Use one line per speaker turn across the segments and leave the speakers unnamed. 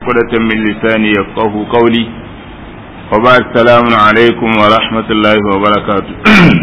عقدة من لساني يفقه قولي وبعد السلام عليكم ورحمة الله وبركاته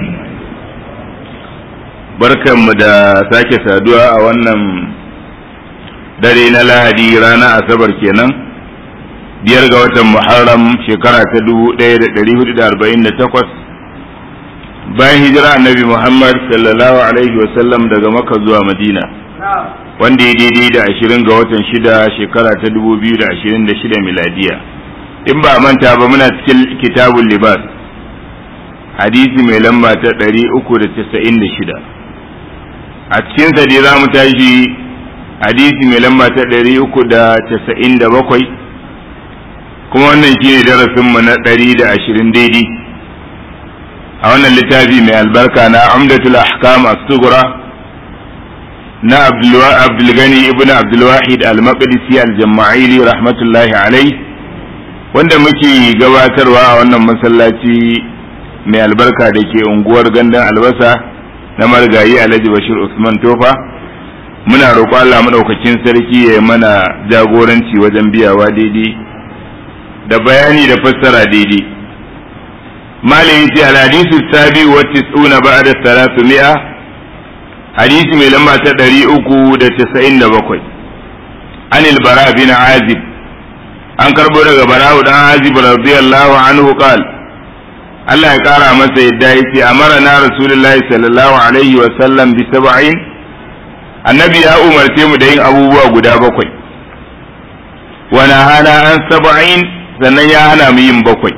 barkanmu da sake saduwa a wannan dare na lahadi rana asabar kenan biyar ga watan muharram shekara ta dubu ɗaya da ɗari hudu da arba'in da takwas bayan hijira annabi muhammad sallallahu alaihi wasallam daga maka zuwa madina wanda ya daidai da ashirin ga watan shida shekara ta dubu biyu da ashirin da shida miladiya in ba manta ba muna cikin kitabun libas hadisi mai lamba ta ɗari uku da casa'in da shida a cikin sa dai za mu tashi hadisi mai lamba ta ɗari uku da casa'in da bakwai kuma wannan shi ne darasinmu na ɗari da ashirin daidai a wannan littafi mai albarka na amdatul ahkam as-sughra na abdulgani ibn abdulwahid al-maqdisi al-jama'ili rahmatullahi alai wanda muke gabatarwa a wannan masallaci mai albarka da ke unguwar gandun albasa na marigayi alhaji bashir usman tofa muna roƙo Allah maɗaukakin sarki ya mana jagoranci wajen biyawa daidai da bayani da fassara daidai malin yace al-hadisu sabi wa tis'una ba'da 300 hadisi mai lamba ta ɗari uku da casa'in da bakwai an bara bin azib an karɓo daga bara'u dan azib radiyallahu anhu qal Allah ya ƙara masa yadda ya ce amara na rasulullahi sallallahu alaihi wa sallam bi sab'in annabi ya umarce mu da yin abubuwa guda bakwai wa hana an sab'in sannan ya hana mu yin bakwai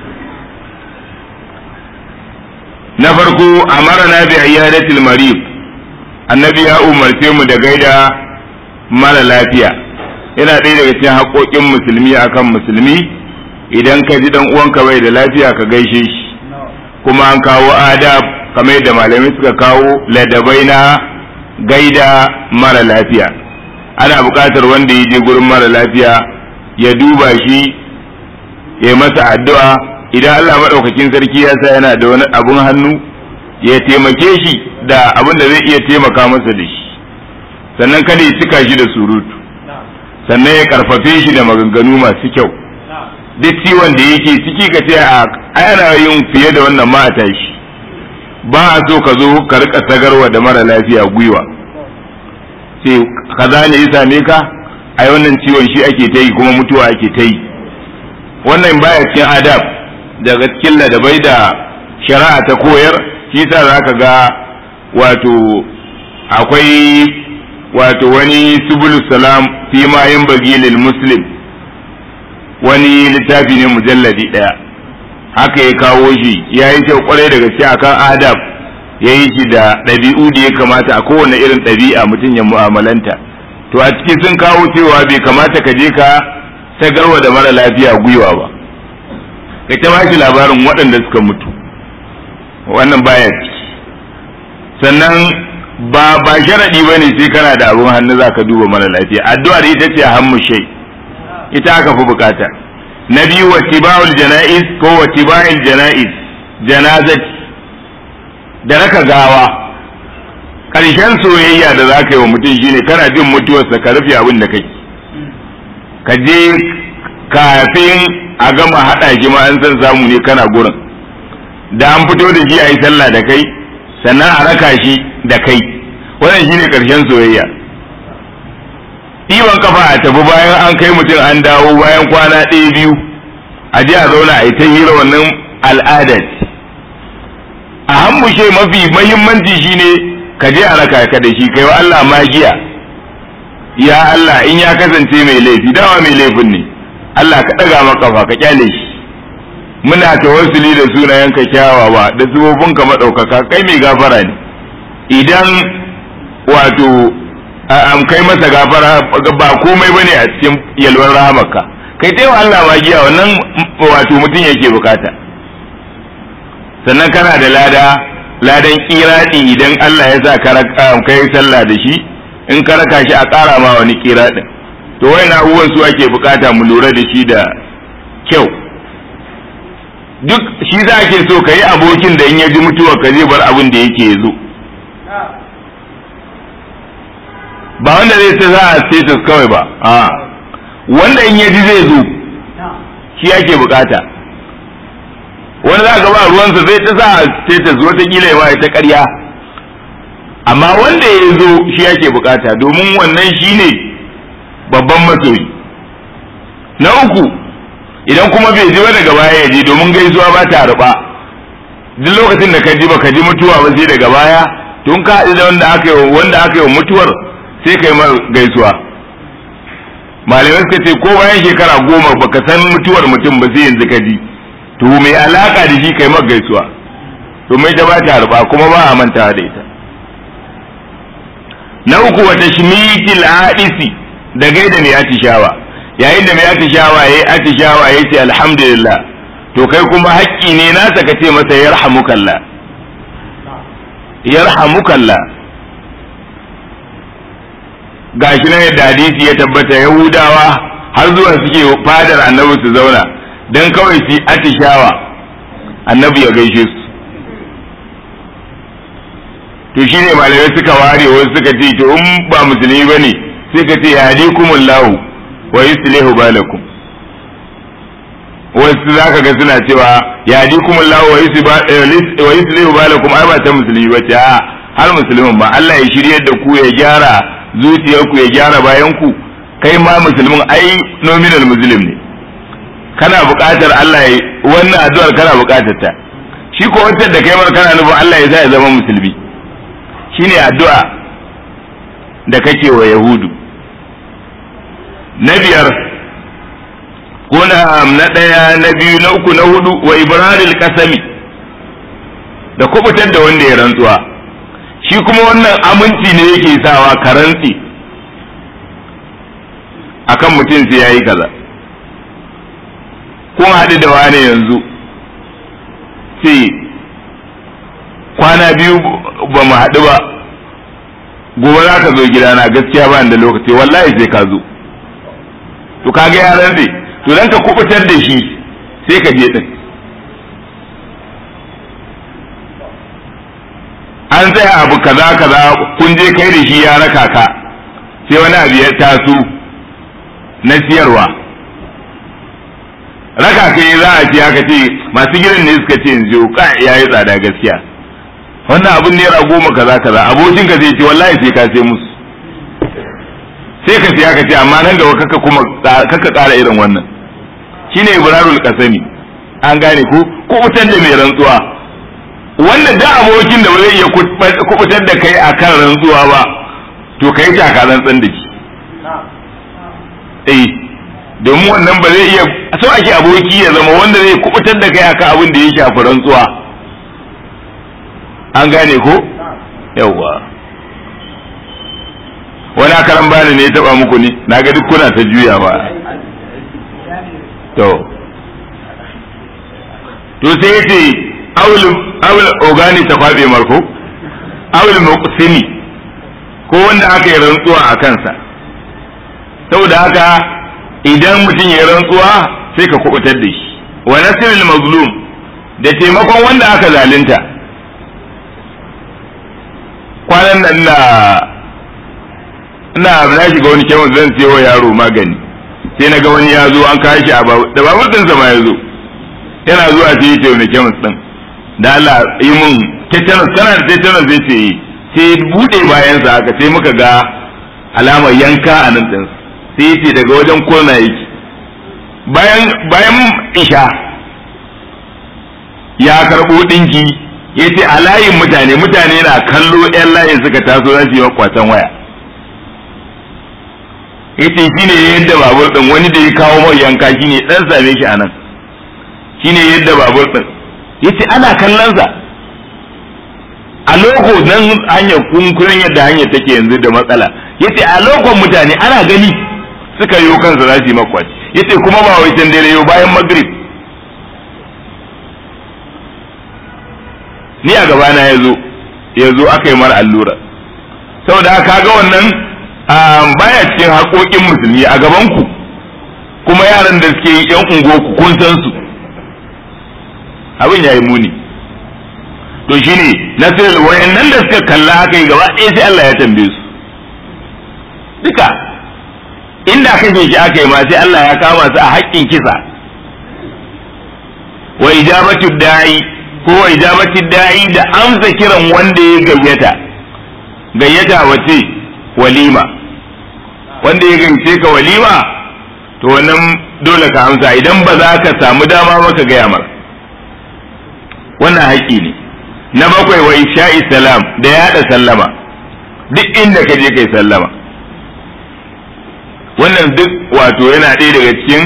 na farko amara na bi iyadatil marid annabi ya umarce mu da gaida mara lafiya yana ɗaya daga cikin haƙoƙin musulmi akan musulmi idan ka ji dan uwanka bai da lafiya ka gaishe shi kuma an kawo adab kamar yadda malamai suka kawo ladabai na gaida mara lafiya ana buƙatar wanda ya je gurin mara lafiya ya duba shi ya masa addu'a idan Allah maɗaukakin sarki ya sa yana da wani abun hannu ya taimake shi da abin da zai iya taimaka masa da shi sannan kada ya cika shi da surutu sannan ya karfafe shi da maganganu masu kyau duk ciwon da yake ciki ka ce a ana yin fiye da wannan ma a tashi ba a so ka zo ka rika sagarwa da mara lafiya gwiwa sai kaza ne ya same ka ai wannan ciwon shi ake ta yi kuma mutuwa ake ta yi wannan baya cikin adab daga cikin ladabai da shari'a ta koyar shi sa za ka ga wato akwai wato wani subul salam fi ma yin bagilil muslim wani littafi ne mujalladi ɗaya haka ya kawo shi ya yi kyau kwarai da gaske akan adab ya yi shi da ɗabi'u da ya kamata a kowane irin ɗabi'a mutum ya mu'amalanta to a ciki sun kawo cewa bai kamata ka je ka sagarwa da mara lafiya gwiwa ba ka ta ba shi labarin waɗanda suka mutu wannan baya ciki sannan ba ba sharadi bane sai kana da abun hannu zaka duba mara lafiya addu'ar ita ce hammu shay ita aka fi bukata na biyu wa tiba'ul janaiz ko wa tiba'il janaiz janazat da raka gawa karshen soyayya da zaka yi wa mutum shine kana jin mutuwarsa ka rufe abin da kake ka je kafin a gama hada shi ma an san samu ne kana gurin da an fito da shi a yi sallah da kai sannan a raka shi da kai wannan shine karshen soyayya ɗiban kafa a tafi bayan an kai mutum an dawo bayan kwana ɗaya biyu a je a zauna a yi ta hira wannan al'ada a hambushe mafi mahimmanci shine ka je a raka ka da shi kai wa Allah magiya ya Allah in ya kasance mai laifi dawa mai laifin ne Allah ka ɗaga maka ka kyale shi muna tawassuli da sunayenka kyawawa da ka maɗaukaka kai mai gafara ne idan wato am kai masa gafara ba komai bane a cikin yalwar rahamarka kai ta Allah magiya wannan wato mutum yake bukata sannan kana da lada ladan kiradi idan Allah ya sa kai sallah da shi in ka raka shi a ƙara ma wani kiradin to wayan abubuwan su ake bukata mu lura da shi da kyau duk shi za ke so ka yi abokin da in ya ji mutuwa ka zai bar abin da yake ya zo ba wanda zai ce za a status kawai ba a wanda in ya ji zai zo shi ake bukata wani za ka ba ruwansa zai ta sa status wata kila ya ta ƙarya amma wanda ya zo shi ake bukata domin wannan shi ne babban masoyi na uku idan kuma bai ji ba daga baya ya je domin gaisuwa ba ta ruba duk lokacin da ka ji ba ka ji mutuwa ba sai daga baya tun ka haɗu da wanda aka yi wanda aka yi mutuwar sai kai ma gaisuwa malamai suka ce ko bayan shekara goma baka san mutuwar mutum ba sai yanzu ka ji to mai alaka da shi kai ma gaisuwa to mai ta ba ta harba kuma ba a mantawa da ita na uku wata shimitil hadisi da gaida mai atishawa yayin da mai atishawa yayi atishawa yayi ce alhamdulillah to kai kuma haƙƙi ne nasa ka ce masa yarhamukallah yarhamukallah gashi nan yadda hadisi ya tabbata yahudawa har zuwa suke fadar annabi su zauna dan kawai su atishawa annabi ya gaishe su to shine malamai suka ware wasu suka ce to in ba musulmi bane sai ka ce yahdikumullahu wa yuslihu balakum wasu zaka ga suna cewa yahdikumullahu wa yuslihu balakum ai ba ta musulmi bace a har musulmin ba Allah ya shiryar da ku ya gyara zuciyarku ya gyara bayan ku kai ma musulmin ai nominal muslim ne kana buƙatar Allah ya wannan addu'ar kana buƙatar ta shi ko wacce da kai mar kana nufin Allah ya sa ya zama musulmi shine addu'a da kake wa yahudu na biyar ko na na ɗaya na biyu na uku na hudu wa ibrahim kasami da kubutar da wanda ya rantsuwa shi kuma wannan aminci ne yake sawa ka rantsi akan mutum sai yayi kaza kun haɗu da wani yanzu sai kwana biyu ba mu haɗu ba gobe za ka zo gidana gaskiya ba da lokaci wallahi sai ka zo to kaga ya rantse to dan ka kubutar da shi sai ka je din an tsaya abu kaza kaza kun je kai da shi ya raka ka sai wani abu ya taso na siyarwa raka kai za a ce haka ce masu gidan ne suka ce yanzu ka yayi tsada gaskiya wannan abun naira goma kaza kaza abokin ka zai ce wallahi sai ka sai musu sai ka siya ka ce amma nan gaba kaka kuma kaka ƙara irin wannan shine ibrarul kasami an gane ku kubutar da mai rantsuwa wanda da abokin da ba zai iya kubutar da kai akan rantsuwa ba to kai taka rantsan da shi eh domin wannan ba zai iya so ake aboki ya zama wanda zai kubutar da kai akan abin da ya shafi rantsuwa an gane ko yawwa wani akaran bani ne ya taba muku ne na ga duk kuna ta juya ba to to sai yace aul aul ogani ta kwabe marko aul muqsimi ko wanda aka yi rantsuwa a kansa saboda haka idan mutum ya rantsuwa sai ka kubutar da shi wa nasrul mazlum da taimakon wanda aka zalunta kwanan nan na ina na shiga wani kemis zan siyo yaro magani sai na ga wani ya zo an kawo shi a babu da babur ɗinsa ma ya zo yana zuwa sai ya ce wani kemis ɗin da Allah yi mun tetanus kana da tetanus zai ce sai buɗe bayansa haka sai muka ga alamar yanka a nan ɗinsa sai ya ce daga wajen kona yake bayan bayan isha ya karɓo ɗinki ya ce a layin mutane mutane na kallo 'yan layin suka taso za su yi kwatan waya ya ce shi ne yadda babur ɗin wani da ya kawo mai yanka shi ne ɗan same shi a nan shi ne yadda babur ɗin ya ce ana kallonsa a loko nan hanyar kunkuren yadda hanyar take yanzu da matsala ya ce a lokon mutane ana gani suka yi kansa za su yi makwaci ya ce kuma ba wai can dare yau bayan magrib ni a gabana ya zo ya zo aka yi mara allura saboda haka ga wannan baya cikin haƙoƙin musulmi a gabanku kuma yaran da suke yi yan ungoku kun san su abin ya yi muni to shine nasir wayannan da suka kalla haka yi gaba ɗaya sai Allah ya tambaye su duka inda kashe shi aka yi ma sai Allah ya kama su a haƙƙin kisa wa ijabatu da'i ko wa ijabatu da'i da amsa kiran wanda ya gayyata gayyata wace walima wanda ya gayyace ka walima to wannan dole ka amsa idan ba za ka samu dama ba ka gaya mar wannan haƙƙi ne na bakwai wa isha'i salam da yaɗa sallama duk inda ka je kai sallama wannan duk wato yana ɗaya daga cikin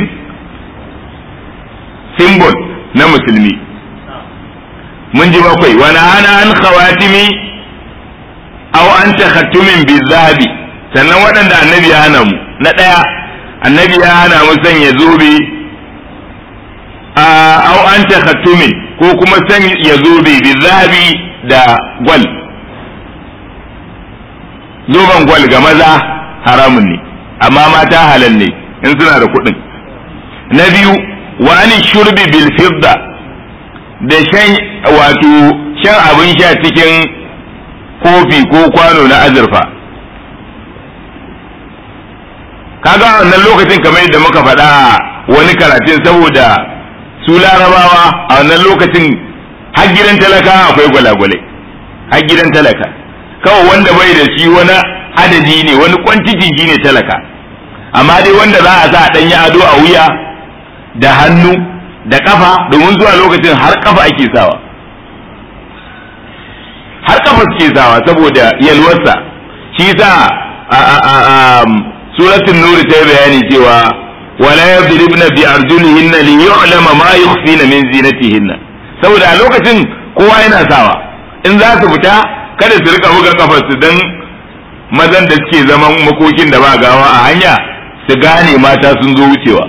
simbol na musulmi mun ji bakwai wani hana an khawatimi aw an takhattumin bizabi sannan waɗanda annabi ya hana mu na ɗaya annabi ya hana mu sanya zobe aw an takhattumin ko kuma sanya zobe bizabi da gwal zoben gwal ga maza haramun ne amma mata halal ne in suna da kuɗin na biyu wa ani shurbi bil fidda da shan wato shan abin sha cikin kofi ko kwano na azurfa kaga wannan lokacin kamar yadda muka faɗa wani karatun saboda su larabawa a wannan lokacin har gidan talaka akwai gwalagwalai har gidan talaka kawai wanda bai da shi wani adadi ne wani kwantiti shi ne talaka amma dai wanda za a sa a ɗanyi ado a wuya da hannu da kafa domin zuwa lokacin har kafa ake sawa har kafa suke sawa saboda yalwarsa shi sa suratul nur ta bayani cewa wala yadribna bi arjulihinna li yu'lama ma yukhfina min zinatihinna saboda a lokacin kowa yana sawa in za su fita kada su rika buga kafarsu dan mazan da suke zaman makokin da ba gawa a hanya su gane mata sun zo wucewa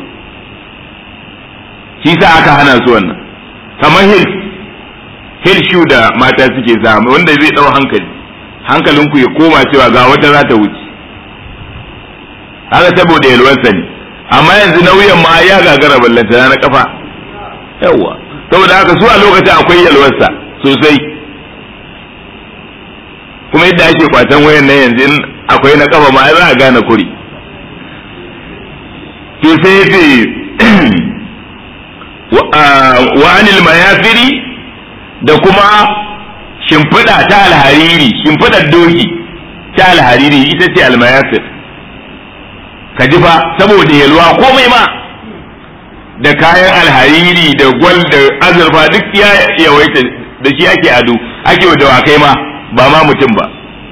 shi sa aka hana su wannan kamar hil hil shu da mata suke sa wanda zai dau hankali hankalinku ya koma cewa ga wata za ta wuce haka saboda yalwarsa ne amma yanzu nauyin ma ya gagara ballanta na kafa yawa saboda haka su a lokacin akwai yalwarsa sosai kuma yadda ake kwatan wayan nan yanzu akwai na kafa ma za a gane kuri to sai ce wa anil mayafiri da kuma shimfiɗa ta alhariri shimfiɗar doki ta alhariri ita ce almayafir ka ji fa saboda yalwa komai ma da kayan alhariri da gwal da azurfa duk ya yawaita da shi ake ado ake wa dawakai ma ba ma mutum ba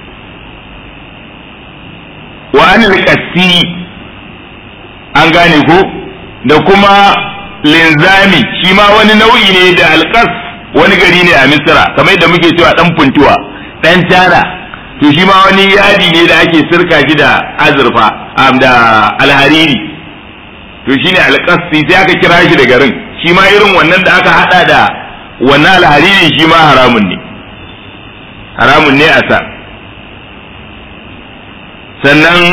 wa anil qassi an gane ko da kuma linzami shi ma wani nau'i ne da alƙas wani gari ne a misira kamar yadda muke cewa dan funtuwa dan tara to shi ma wani yadi ne da ake sirka shi da azurfa da alhariri to shine alƙasi sai aka kira shi da garin shi ma irin wannan da aka hada da wannan alhariri shi ma haramun ne haramun ne a sa sannan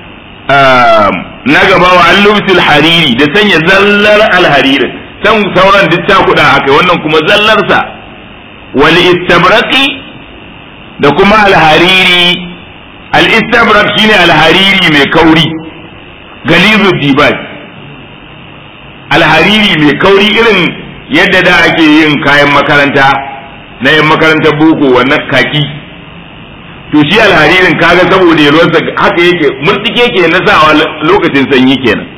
na gaba wa allubsil hariri da sanya zallar alharirin can sauran duk cakuɗa haka wannan kuma zallarsa wal istabraqi da kuma alhariri al istabraq shine alhariri mai kauri galizu dibaj alhariri mai kauri irin yadda da ake yin kayan makaranta na yan makarantar boko wannan kaki to shi alharirin kaga saboda yalwarsa haka yake murtike ke na sawa lokacin sanyi kenan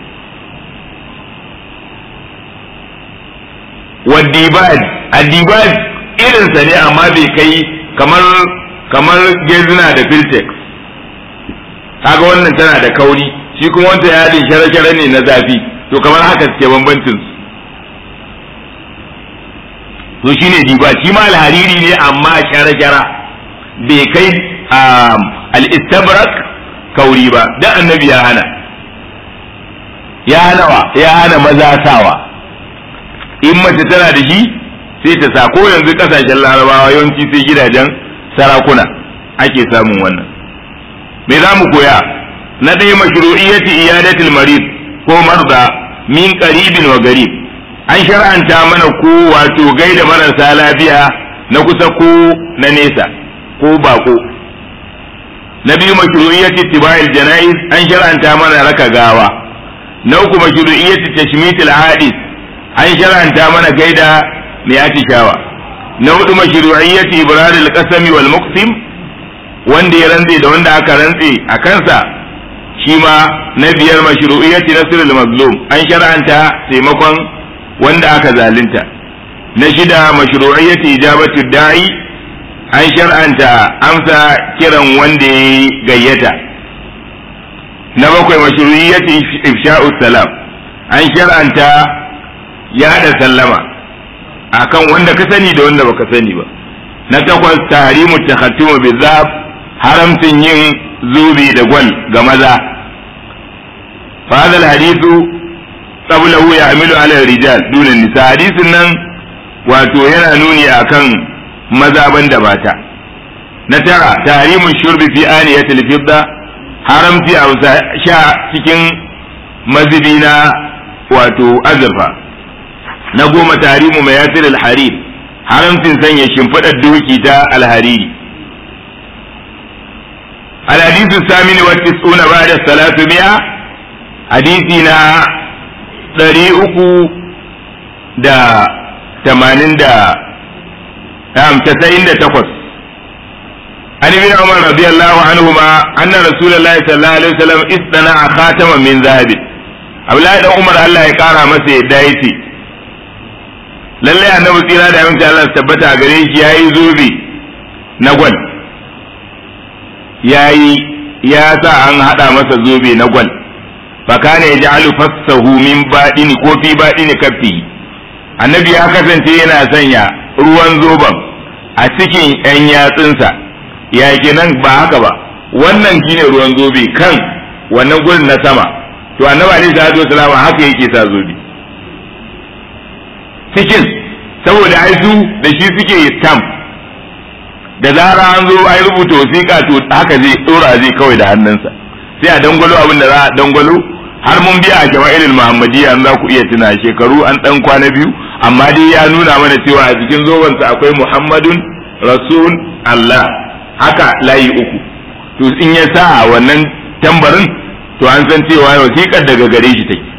wadibaj adibaj irinsa ne amma bai kai kamar kamar gezina da filtex kaga wannan tana da kauri shi kuma wanta yadin shara-shara ne na zafi to kamar haka suke bambancin su to shine diba shi ma alhariri ne amma shara-shara bai kai al-istabrak kauri ba dan annabi ya hana ya hana wa ya hana maza sawa in mace tana da shi sai ta sa ko yanzu kasashen larabawa yawanci sai gidajen sarakuna ake samun wannan me za mu koya na ɗaya mashru'iyyati iyadatul marid ko marda min qaribin wa garib an shar'anta mana ko wato gaida marasa lafiya na kusa ko na nesa ko bako na biyu mashru'iyyati tiba'il janaiz an shar'anta mana raka gawa na uku mashru'iyyati tashmitil hadis an shar'anta mana gaida mai atishawa na hudu mashru'iyyati ibraril qasami wal muqsim wanda ya rantse da wanda aka rantse a kansa shi ma na biyar mashru'iyyati nasrul mazlum an shar'anta taimakon wanda aka zalunta na shida mashru'iyyati ijabatu da'i an shar'anta amsa kiran wanda ya gayyata na bakwai mashru'iyyati ifsha'us salam an shar'anta yada sallama akan wanda ka sani da wanda baka sani ba na takwas tahrimu takhattumu bizab haramcin yin zubi da gwal ga maza fa hadal hadithu qablahu ya'milu ala rijal duna nisa hadisin nan wato yana nuni akan maza banda mata na tara tahrimun shurbi fi aniyatil fidda haramci a sha cikin mazibi na wato azurfa na goma tahrimu mayatir al-harir haramcin sanya shimfiɗar doki ta alhariri الحديث الثامن والتسعون بعد الثلاثمائة حديثنا طريقه دا تمانين دا نعم تسعين دا تقص عن ابن عمر رضي الله عنهما أن رسول الله صلى الله عليه وسلم اصطنع خاتما من ذهب Abdullahi dan Umar Allah ya kara masa yadda yace lallai annabi tsira da aminci Allah tabbata gare shi yayi zobe na gwal yayi ya sa an hada masa zobe na gwal fakana ya ja'alu fassahu min baɗini ko fi baɗini kaffi annabi ya kasance yana sanya ruwan zoben a cikin ‘yan yatsunsa ya nan ba haka ba wannan shine ruwan zobe kan wannan gurin na sama to annabi alaihi salatu wasalam haka yake sa zobe cikin saboda ai su da shi suke stamp da zara an zo ai rubuta wasiƙa to haka zai tsora zai kawai da hannunsa sai a dangwalo abin da za a dangwalo har mun biya a jama'ilul muhammadiyya an za ku iya tuna shekaru an dan kwana biyu amma dai ya nuna mana cewa a cikin zobansa akwai muhammadun rasul allah haka layi uku to in ya sa wannan tambarin to an san cewa wasiƙar daga gare shi take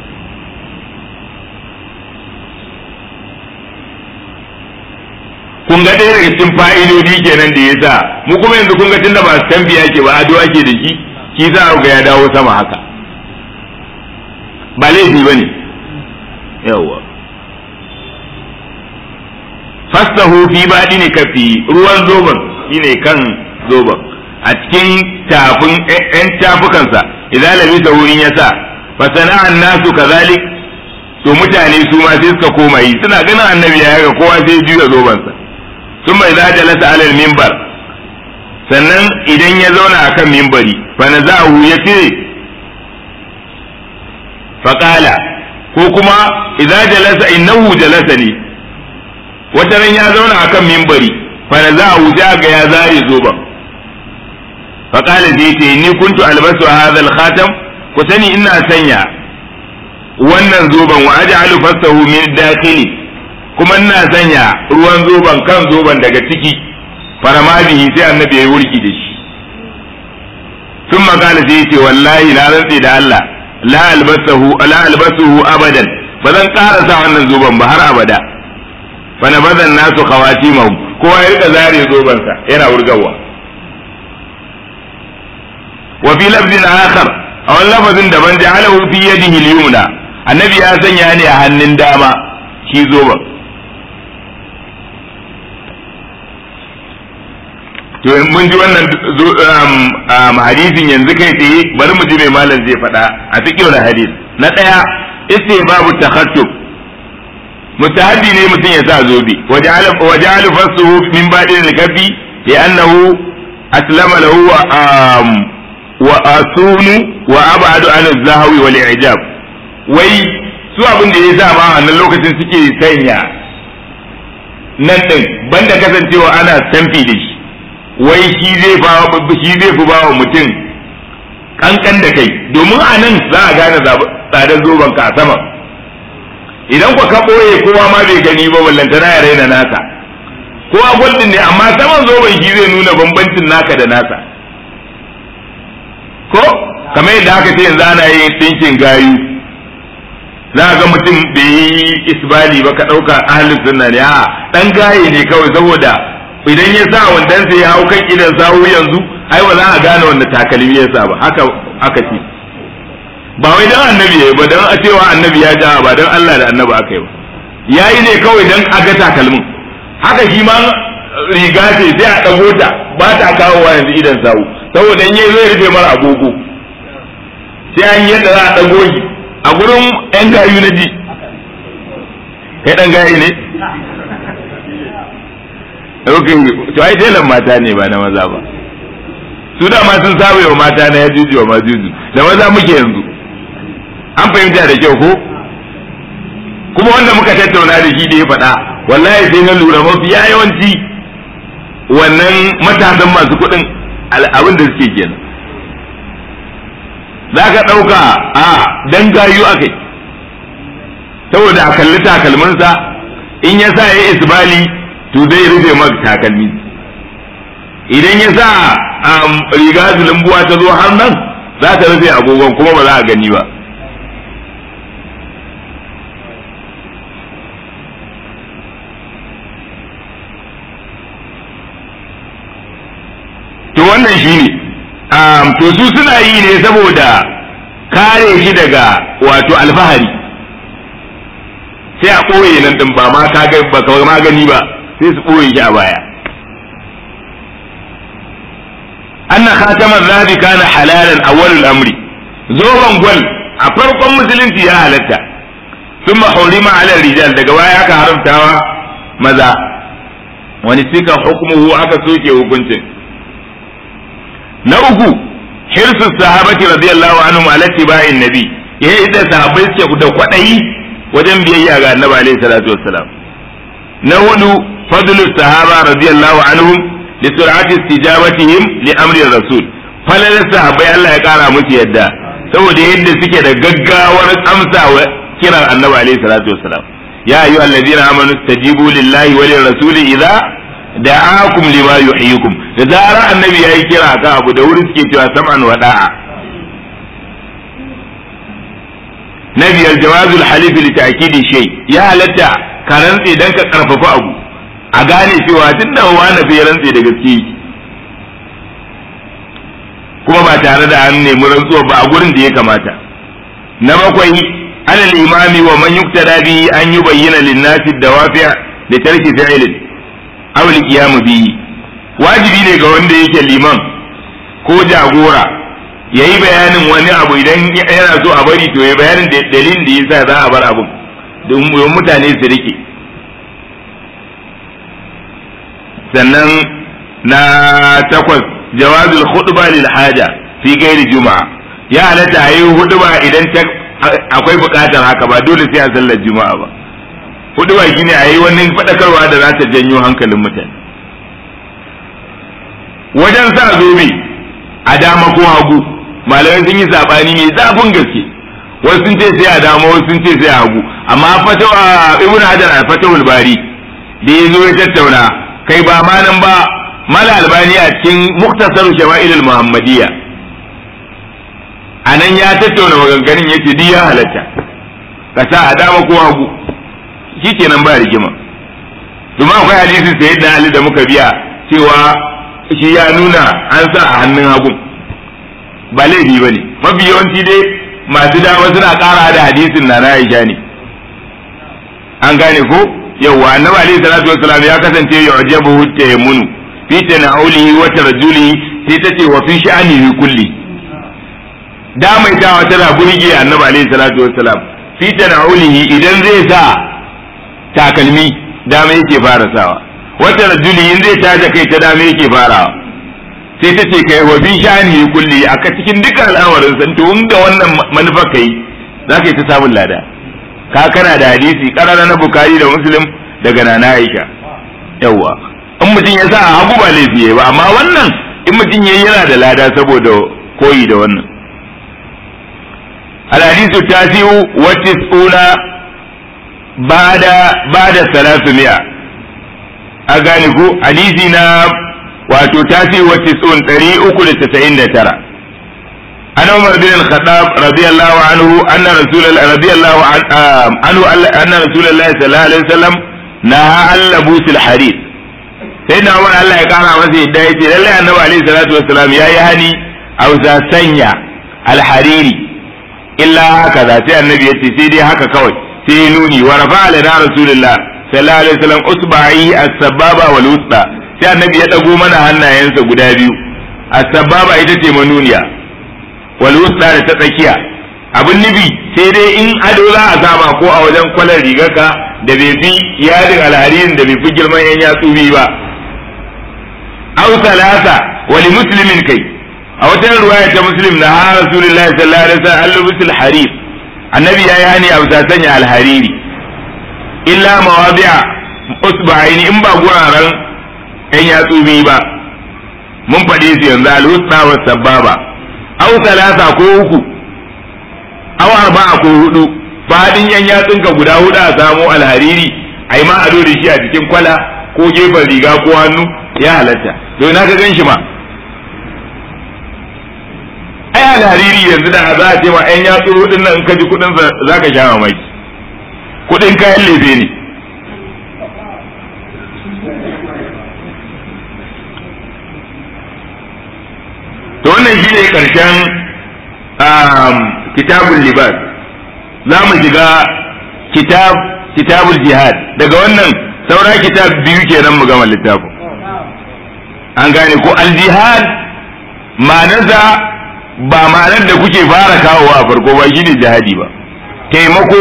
kun ga ɗaya daga cikin fa'idodi kenan da ya sa mu kuma yanzu kun ga tunda ba tambiya ke ba ado ake da shi shi za ga ya dawo sama haka ba laifi ba ne yawwa fastahu fi baɗi ne kafi ruwan zoban shine kan zoban a cikin tafin ‘yan tafukansa idan labisa wurin ya sa fa sana'an nasu kazalik to mutane su ma sai suka koma yi suna ganin annabi ya ga kowa sai juya zobansa sun bai za jalasa alal mimbar sannan idan ya zauna akan mimbari fa na za'ahu ya ce faƙala ko kuma idza jalasa innahu jalasa ne wata ran ya zauna akan mimbari fa na za'ahu sai ga ya zare zoban faƙala zai ce ni kuntu albasu hadha al-khatam ku sani ina sanya wannan zoban wa aj'alu fasahu min dakhili kuma ina sanya ruwan zoban kan zoban daga ciki farama bihi sai annabi ya wurki da shi sun makala sai ce wallahi na rantse da Allah la albasahu la albasuhu abadan ba zan ƙara sa wannan zoban ba har abada fa na bazan nasu khawatimahu kowa ya rika zare zoban sa yana wurgawa wa fi lafzin akhar a wani lafazin daban ja'alahu fi yadihi al-yumna annabi ya sanya ne a hannun dama shi zoban to mun ji wannan hadisin yanzu kai tsaye bari mu ji mai malam zai faɗa a cikin wani hadis na ɗaya babu takhattub mustahabi ne mutum ya sa zobe waja'alu fasuhu min ba'din al-kafi li'annahu aslama lahu wa asunu wa ab'adu an az-zahwi wal i'jab wai su abin da ya sa ma wannan lokacin suke sanya nan din banda kasancewa ana tamfi da shi wai shi zai shi zai fi bawa mutum kankan da kai domin a nan za a gane tsadar zoben ka a sama idan ku ka ɓoye kowa ma bai gani ba ballantana ya raina nasa kowa gwaldin ne amma saman zoben shi zai nuna bambancin naka da nasa kamar yadda aka ce yanzu ana yin ɗinkin gayu za ga mutum bai yi isbali ba ka ɗauka ahalin sunna ne a ɗan gaye ne kawai saboda idan ya sa wandan sai ya hau kan idan sawu yanzu ai ba za a gane wanda takalmi ya sa ba haka aka ce ba wai dan annabi yayi ba dan a cewa annabi ya ja ba dan Allah da annabi aka yi ba yayi ne kawai dan a ga takalmin haka shi ma riga ce sai a dago ta ba ta kawowa yanzu idan sawu saboda in yayi zai rufe mara agogo sai an yi yadda za a dago shi a gurin yan gayu na ji kai dan gayi ne Rukin to ai telan mata ne ba na maza ba su da ma sun saba wa mata na ya juju wa ma juju da maza muke yanzu an fahimta da kyau ko kuma wanda muka tattauna da shi da ya faɗa wallahi sai na lura mafi yawanci wannan matasan masu kuɗin abin da suke kenan za ka ɗauka a dan gayu akai saboda a kalli takalminsa in ya sa ya isbali to zai rufe maka takalmi idan ya sa riga zulumbuwa ta zo har nan za ta rufe agogon kuma ba za a gani ba to wannan shi ne to su suna yi ne saboda kare shi daga wato alfahari sai a ɓoye nan ɗin ba ma ka ga ba ka magani ba sai su ɓoye shi a baya anna khataman zahabi kana halalan awwalul amri zoban gwal a farkon musulunci ya halatta sun hurima ala rijal daga baya aka haramtawa maza wani sika hukmuhu aka soke hukuncin na uku hirsu sahabati radiyallahu anhum ala tiba'in nabi yayin da sahabbai suke da kwadayi wajen biyayya ga annabi alaihi salatu wassalam na hudu fadlu sahaba radiyallahu anhum li sur'ati istijabatihim li amri rasul falal sahabbai Allah ya kara musu yadda saboda yadda suke da gaggawar amsa wa kiran annabi alaihi salatu wassalam ya ayu alladhina amanu istajibu lillahi wa lirrasuli idza da'akum lima yuhyikum da zarar annabi yayi kira ka abu da wuri suke cewa sam'an wa da'a na biyar jawazul halif li ta'kidi shay ya halatta ka rantse dan ka karfafa abu a gane cewa tunda wani bai rantse da gaske kuma ba tare da an nemi rantsuwa ba a gurin da ya kamata na bakwai alal imami wa man yuktada bi an yubayyana lin-nasi dawafi' li tarki fi'lin aw al-qiyam bihi wajibi ne ga wanda yake liman ko jagora ya yi bayanin wani abu idan yana so a bari to ya bayanin dalilin da yasa za a bar abu don mutane su rike sannan na takwas jawazul khutba lil haja fi gairi juma'a ya halatta a yi huduba idan akwai bukatar haka ba dole sai a sallar juma'a ba huduba shine a yi wani faɗakarwa da za ta janyo hankalin mutane wajen sa zobe a dama ko hagu malamai sun yi sabani mai zafin gaske wasu sun ce sai a dama wasu sun ce sai a hagu amma fatawa ibn hajar a fatawul bari da ya zo ya tattauna kai ba ma nan ba mala albani a cikin muktasar shama'il muhammadiyya a nan ya tattauna maganganun ya ce ya halatta ka sa a dama ko hagu shi kenan ba rigima domin akwai hadisin sayyidina ali da muka biya cewa shi ya nuna an sa a hannun hagun ba laifi ba ne mafi yawanci dai masu dama suna ƙara da hadisin na na Aisha ne an gane ko yawwa annabi alaihi salatu wassalam ya kasance ya ajabu tayammunu fi tanaulihi wa tarjulihi sai tace wa fi sha'anihi kulli da mai tawa tana burge annabi alaihi salatu wassalam fi tanaulihi idan zai sa takalmi dama yake fara sawa wata rajuli in zai taja kai ta dame yake farawa sai ta ce kai wa fi shani kulli aka cikin duka al'amarin san to da wannan manufar kai za ka yi ta samun lada ka kana da hadisi karara na bukari da muslim daga nana aisha yawwa in mutum ya sa a hagu ba laifi ba amma wannan in mutum ya yana da lada saboda koyi da wannan الحديث التاسع والتسعون بعد بعد ثلاثمائة a gane ko hadisi na wato tasi wa tisun ɗari uku da tasa'in da tara أنا عمر بن الخطاب رضي الله عنه أن رسول الله رضي الله عنه أن رسول الله صلى الله عليه وسلم نهى عن لبوس الحرير سيدنا عمر الله يقال masa yadda yace lalle annabi alaihi salatu wassalam yayi hani a za sanya alhariri illa haka za sai annabi yace sai dai haka kawai sai ya nuni wa rafa'a lana rasulullah sallallahu alaihi wasallam usba'i as-sababa wal wusta sai annabi ya dago mana hannayensa guda biyu as-sababa ita ce manuniya wal wusta da ta tsakiya abin nufi sai dai in ado za a sama ko a wajen kwalar rigarka da bai fi yadin alharirin da bai fi girman yan yatsu biyu ba aw salasa wa li muslimin kai a wata ruwaya ta muslim na ha rasulullahi sallallahu alaihi wasallam al-lubus harir annabi yayi hani a bisa sanya alhariri illa mawadi'a usba'aini in ba guraren yan yatsu biyu ba mun faɗe su yanzu al-wusta wa sababa aw salasa ko uku aw arba'a ko hudu fadin yan yatsunka guda hudu a samu alhariri ai ma ado da shi a cikin kwala ko gefen riga ko hannu ya halatta to ina ka gan shi ma ai alhariri yanzu da za a ce ma yan yatsu hudun nan ka ji kudin za ka sha mamaki kudin kayan lefe ne to wannan shi ne karshen kitabul libas za mu shiga kitab kitabul jihad daga wannan saura kitab biyu kenan mu gama littafin an gane ko al-jihad ma'anarsa ba ma'anar da kuke fara kawowa a farko ba shine jihadi ba taimako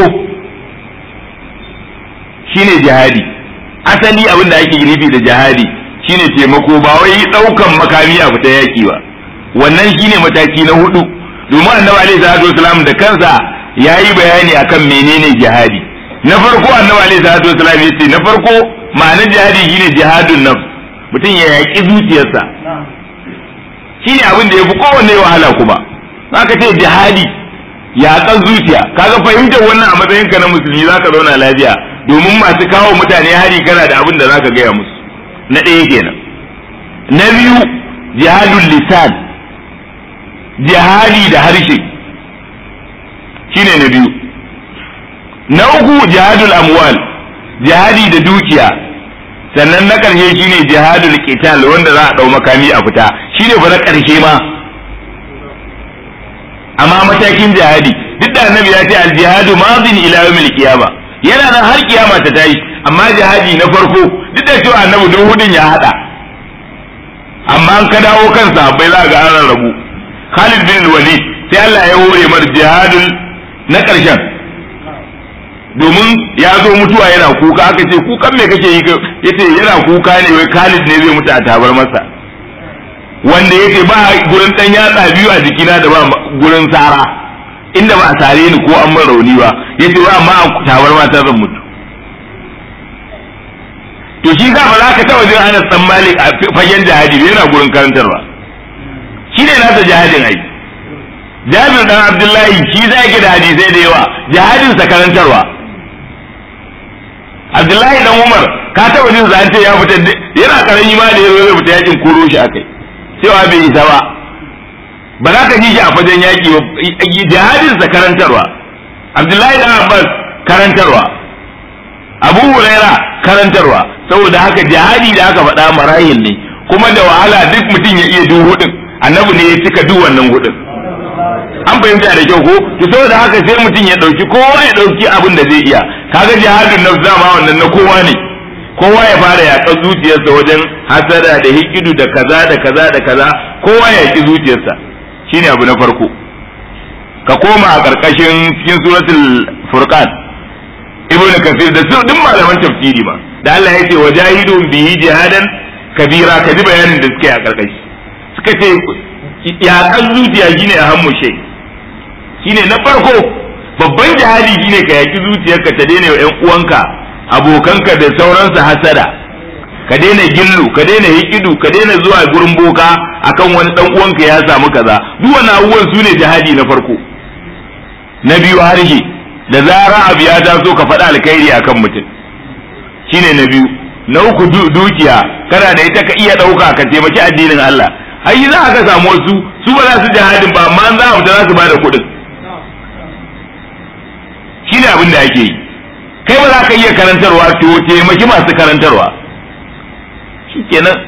shine jihadi asali abin da ake nufi da jihadi shine taimako ba wai daukan makami a fita yaki ba wannan shine mataki na hudu domin annabi alaihi salatu wasalam da kansa yayi bayani akan menene jihadi na farko annabi alaihi salatu wasalam yace na farko ma'anar jihadi shine jihadun nafs mutum ya yaki zuciyarsa shine abin da yafi kowanne wahala kuma zaka ce jihadi yaƙan zuciya kaga fahimtar wannan a matsayin ka na musulmi zaka zauna lafiya domin masu kawo mutane hari kana da abin da zaka gaya musu na ɗaya kenan na biyu jihadul lisan jihadi da harshe shine na biyu na uku jihadul amwal jihadi da dukiya sannan na ƙarshe shine jihadul qital wanda za a ɗau makami a fita shine fa na ƙarshe ma amma matakin jihadi duk da annabi ya ce al jihadu madin ila yawmil qiyama yana nan har kiyama ta tayi amma jihadi na farko duk da cewa annabi duk hudun ya hada amma an ka dawo kan sahabbai za ga an rabu Khalid bin Walid sai Allah ya hore mar jihadul na ƙarshen domin ya zo mutuwa yana kuka aka ce kukan me kake yi yace yana kuka ne wai Khalid ne zai mutu a tabar masa wanda yace ba gurin dan yatsa biyu a jikina da ba gurin sara inda ba a sare ni ko an min rauni ba yace ba amma a tabar mata zan mutu to shi za ba za ka taba jin Anas dan Malik a fagen jihadi yana gurin karantarwa shi ne nasa jihadin ai Jabir dan Abdullahi shi za ki da hadisai da yawa jihadin sa karantarwa Abdullahi dan Umar ka taba jin sa ce ya fita yana karami ma da yazo zai fita yakin koro shi akai cewa bai isa ba ba za ka ji shi a fagen yaki ba jihadin sa karantarwa Abdullahi dan Abbas karantarwa Abu Huraira karantarwa saboda haka jihadi da aka faɗa marahil ne kuma da wahala duk mutum ya iya duk hudun annabi ne ya cika duk wannan hudun an fahimta da kyau ko to saboda haka sai mutum ya dauki kowa ya dauki abin da zai iya kaga jihadin nafs dama wannan na kowa ne kowa ya fara yaƙar zuciyarsa wajen hasada da hikidu da kaza da kaza da kaza kowa ya yaƙi zuciyarsa shine abu na farko ka koma a ƙarƙashin cikin suratul furqan ibn kasir da su duk malaman tafsiri ma da Allah ya ce wajahidun bihi jihadan kabira ka ji bayanin da suke a ƙarƙashi suka ce yaƙar zuciya shine a hammu shay shine na farko babban jihadi shine ka yaƙi zuciyarka ta daina wa ƴan uwanka abokanka da sauransu hasada ka daina gillu ka daina hikidu ka daina zuwa gurin boka akan wani dan uwanka ya samu kaza duk wani abubuwan su ne jihadi na farko na biyu harshe da zara abu ya taso ka faɗa alkhairi akan mutum shine na biyu na uku dukiya kana da ita ka iya ɗauka ka taimaki addinin Allah ai za ka samu wasu su ba za su jihadin ba amma za a fita za su ba da kuɗin shi ne abin da ake yi kai ba za ka iya karantarwa to taimaki masu karantarwa shi kenan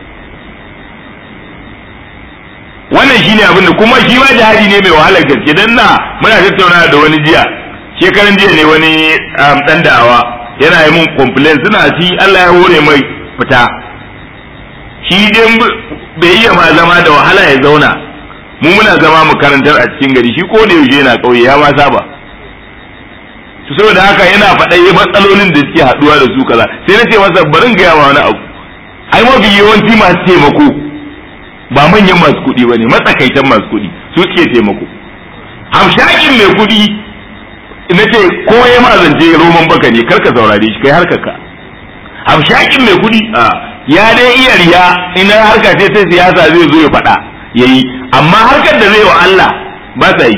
wannan shi ne abin da kuma shi ma jihadi ne mai wahalar gaske dan na muna tattauna da wani jiya shekaran jiya ne wani dan da'awa yana yi mun complain suna shi Allah ya hore mai fita shi dai bai iya ma zama da wahala ya zauna mu muna zama mu karantar a cikin gari shi ko da yaushe yana kauye ya ma saba su saboda haka yana faɗa yi matsalolin da suke haɗuwa da su kaza sai na ce masa barin gaya ma wani abu ai mafi yawanci masu taimako ba manyan masu kuɗi ba ne matsakaitan masu kuɗi su suke taimako hamshakin mai kuɗi na ce ko ya ma zance roman baka ne karka saurare shi kai harkar ka hamshakin mai kuɗi a ya dai iya riya ina harka ce ta siyasa zai zo ya faɗa yayi amma harkar da zai wa Allah ba sa yi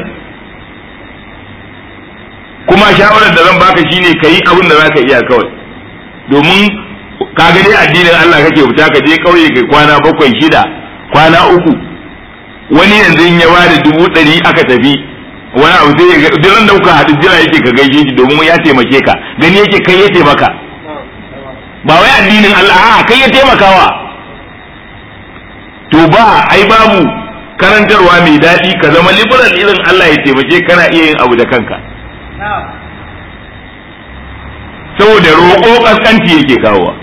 kuma shawarar da zan baka shine kayi abin da zaka iya kawai domin ka ga dai addinin Allah kake fita ka je kauye kai kwana bakwai shida kwana uku wani yanzu in ya bada dubu ɗari aka tafi wani abu sai duk da kuka haɗu jira yake ka gaishe shi domin ya taimake ka gani yake kai ya taimaka ba wai addinin Allah a kai ya taimakawa to ba ai babu karantarwa mai daɗi ka zama liberal irin Allah ya taimake kana iya yin abu da kanka saboda roƙo ƙasƙanci yake kawowa